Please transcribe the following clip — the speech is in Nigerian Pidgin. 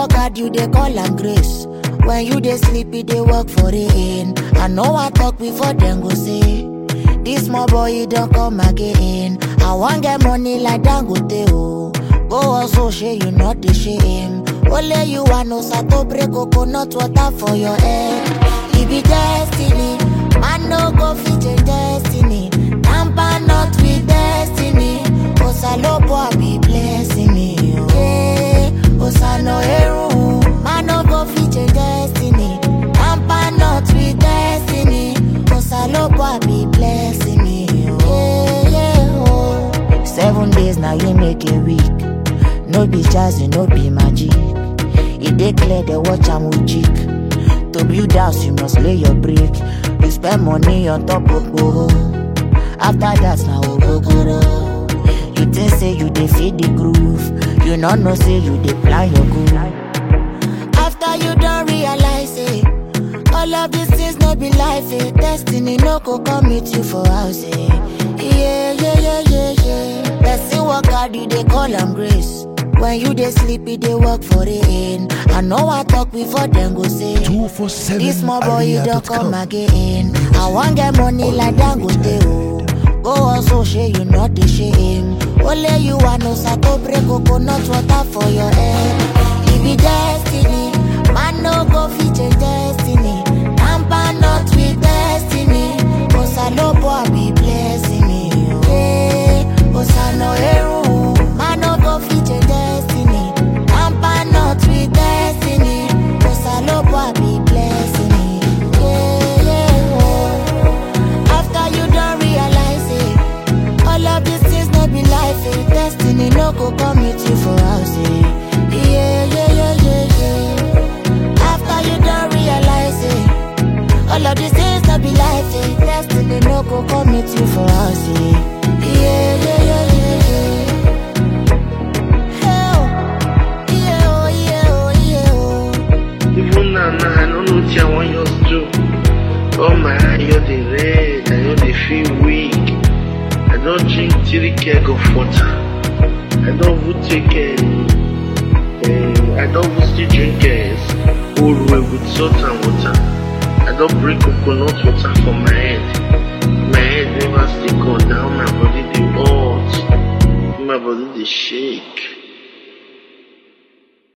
work hard, you dey call am grace. When you dey sleep, e dey work for rain. I know I talk before dem go say, this small boy he don come again. I wan get money like Dangote o. Go also shey you not dey shame. Only you want no sato break coconut water for your head. E be destiny, man no go fit change destiny. Tamper not with destiny. Osalopo be blessing me. oh. Yeah, Osano eru, man no go fit change destiny. Tamper not with destiny. Osalopo be blessing me. oh. Yeah, yeah, oh. Seven days now you make a week. No be jazzy, no be magic. E dey clear the watch am with jig. To build house, you must lay your brick. You spend money on top of gboro. After that, now ogogoro. You think say you dey feed the groove. You no know say you dey plan your goal. After you don realize it, all of these things no be life. Eh. Destiny no go come meet you for house. Eh. Yeah, yeah, yeah, yeah, yeah. Person work hard, you dey call am grace. When you dey sleep, e dey work for rain. I know I talk before dem go say. This small boy, you don't come again. I want get money like Dangote, oh. Go also share you not the shame. Only you want no sato break coconut water for your head. It be destiny, man no go fit change destiny. Tamper not with destiny. Osalopo be blessing me, oh. Yeah, Osano eru, man no go fit change destiny. Tamper not with destiny. Osalopo be blessing me, yeah, yeah, oh. After you don't realize it, all of these things no be life. Eh. Destiny no go come meet you for house. Eh. Yeah, yeah, yeah, yeah, yeah. After you don't realize it, all of these things no be life. Eh. Destiny no go come meet you for house. Eh. Yeah, yeah, yeah, yeah, yeah. Hey, oh. Yeah, oh, yeah, oh, yeah, oh. Even now, now I don't know what I want you to do. Oh my eye, you're the red, I know they feel weak. I don't drink three keg of water. I don't even take um, uh, I don't even still drink uh, old way with salt and water. I don't bring coconut water for my head. My head never still go down, my body they hot, my body they shake.